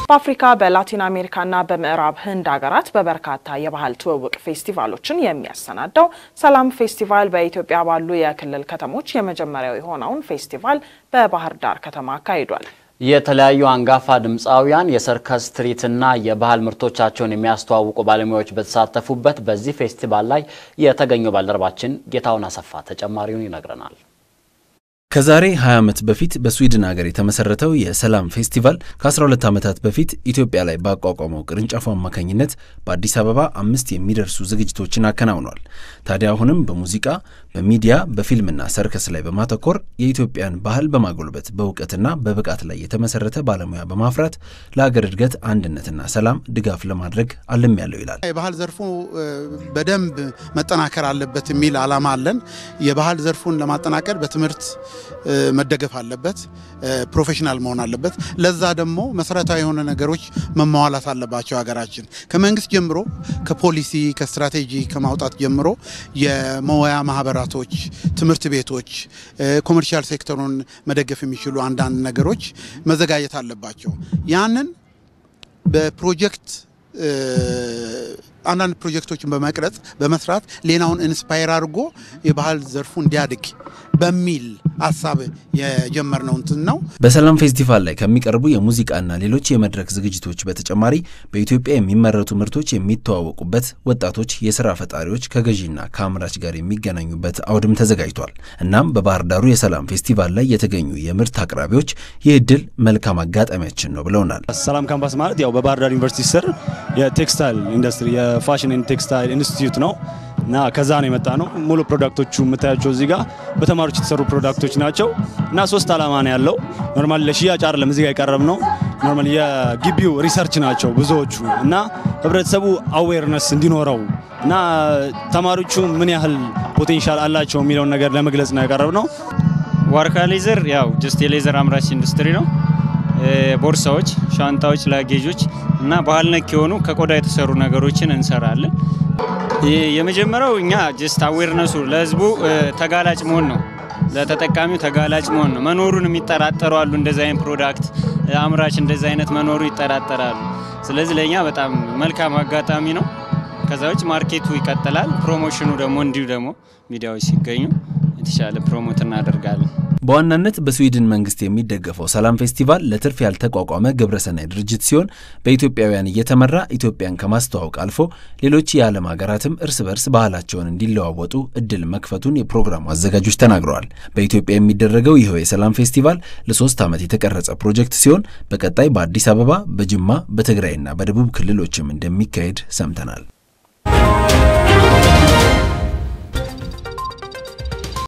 በአፍሪካ በላቲን አሜሪካና በምዕራብ ህንድ ሀገራት በበርካታ የባህል ትውውቅ ፌስቲቫሎችን የሚያሰናዳው ሰላም ፌስቲቫል በኢትዮጵያ ባሉ የክልል ከተሞች የመጀመሪያው የሆነውን ፌስቲቫል በባህር ዳር ከተማ አካሂዷል። የተለያዩ አንጋፋ ድምፃውያን የሰርከስ ትርኢትና የባህል ምርቶቻቸውን የሚያስተዋውቁ ባለሙያዎች በተሳተፉበት በዚህ ፌስቲቫል ላይ የተገኘው ባልደረባችን ጌታውን አሰፋ ተጨማሪውን ይነግረናል። ከዛሬ 20 ዓመት በፊት በስዊድን ሀገር የተመሰረተው የሰላም ፌስቲቫል ከ12 ዓመታት በፊት ኢትዮጵያ ላይ ባቋቋመው ቅርንጫፉ አማካኝነት በአዲስ አበባ አምስት የሚደርሱ ዝግጅቶችን አከናውኗል። ታዲያ አሁንም በሙዚቃ በሚዲያ በፊልምና ሰርከስ ላይ በማተኮር የኢትዮጵያን ባህል በማጎልበት በእውቀትና በብቃት ላይ የተመሰረተ ባለሙያ በማፍራት ለሀገር እድገት አንድነትና ሰላም ድጋፍ ለማድረግ አለም ያለው ይላል። የባህል ዘርፉ በደንብ መጠናከር አለበት የሚል ዓላማ አለን። የባህል ዘርፉን ለማጠናከር በትምህርት መደገፍ አለበት። ፕሮፌሽናል መሆን አለበት። ለዛ ደግሞ መሰረታዊ የሆነ ነገሮች መሟላት አለባቸው። ሀገራችን ከመንግስት ጀምሮ ከፖሊሲ ከስትራቴጂ ከማውጣት ጀምሮ የመወያ ማህበራቶች፣ ትምህርት ቤቶች፣ ኮመርሻል ሴክተሩን መደገፍ የሚችሉ አንዳንድ ነገሮች መዘጋጀት አለባቸው። ያንን በፕሮጀክት አንዳንድ ፕሮጀክቶችን በመቅረጽ በመስራት ሌላውን ኢንስፓየር አድርጎ የባህል ዘርፉ እንዲያድግ በሚል ሀሳብ የጀመርነው እንትን ነው። በሰላም ፌስቲቫል ላይ ከሚቀርቡ የሙዚቃና ሌሎች የመድረክ ዝግጅቶች በተጨማሪ በኢትዮጵያ የሚመረቱ ምርቶች የሚተዋወቁበት፣ ወጣቶች የስራ ፈጣሪዎች ከገዢና ከአምራች ጋር የሚገናኙበት አውድም ተዘጋጅቷል። እናም በባህር ዳሩ የሰላም ፌስቲቫል ላይ የተገኙ የምርት አቅራቢዎች ይህ እድል መልካም አጋጣሚያችን ነው ብለውናል። ሰላም ካምፓስ ማለት ያው በባህር ዳር ዩኒቨርሲቲ ስር የቴክስታይል ኢንዱስትሪ የፋሽን ኤንድ ቴክስታይል ኢንስቲትዩት ነው እና ከዛ ነው የመጣ ነው። ሙሉ ፕሮዳክቶቹ የምታያቸው እዚህ ጋር በተማሪዎች የተሰሩ ፕሮዳክቶች ናቸው እና ሶስት ዓላማ ነው ያለው። ኖርማሊ ለሽያጭ አይደለም እዚህ ጋር የቀረብ ነው። ኖርማሊ የግቢው ሪሰርች ናቸው ብዙዎቹ እና ህብረተሰቡ አዌርነስ እንዲኖረው እና ተማሪዎቹ ምን ያህል ፖቴንሻል አላቸው የሚለውን ነገር ለመግለጽ ነው ያቀረብ ነው። ዋርካ ሌዘር ያው ጀስት የሌዘር አምራች ኢንዱስትሪ ነው። ቦርሳዎች፣ ሻንጣዎች፣ ላጌጆች እና ባህል ነክ የሆኑ ከቆዳ የተሰሩ ነገሮችን እንሰራለን። የመጀመሪያው እኛ ጀስት አዌርነሱ ለህዝቡ ተጋላጭ መሆን ነው። ለተጠቃሚው ተጋላጭ መሆን ነው። መኖሩን የሚጠራጠሩ አሉ። እንደዚህ አይነት ፕሮዳክት አምራች እንደዚህ አይነት መኖሩ ይጠራጠራሉ። ስለዚህ ለእኛ በጣም መልካም አጋጣሚ ነው። ከዛ ውጭ ማርኬቱ ይቀጥላል። ፕሮሞሽኑ ደግሞ እንዲሁ ደግሞ ሚዲያዎች ሲገኙ የተሻለ ፕሮሞት እናደርጋለን። በዋናነት በስዊድን መንግስት የሚደገፈው ሰላም ፌስቲቫል ለትርፍ ያልተቋቋመ ግብረሰናይ ድርጅት ሲሆን በኢትዮጵያውያን እየተመራ ኢትዮጵያን ከማስተዋወቅ አልፎ ሌሎች የዓለም ሀገራትም እርስ በርስ ባህላቸውን እንዲለዋወጡ እድል መክፈቱን የፕሮግራሙ አዘጋጆች ተናግረዋል። በኢትዮጵያ የሚደረገው ይኸው የሰላም ፌስቲቫል ለሶስት ዓመት የተቀረጸ ፕሮጀክት ሲሆን በቀጣይ በአዲስ አበባ፣ በጅማ፣ በትግራይና በደቡብ ክልሎችም እንደሚካሄድ ሰምተናል።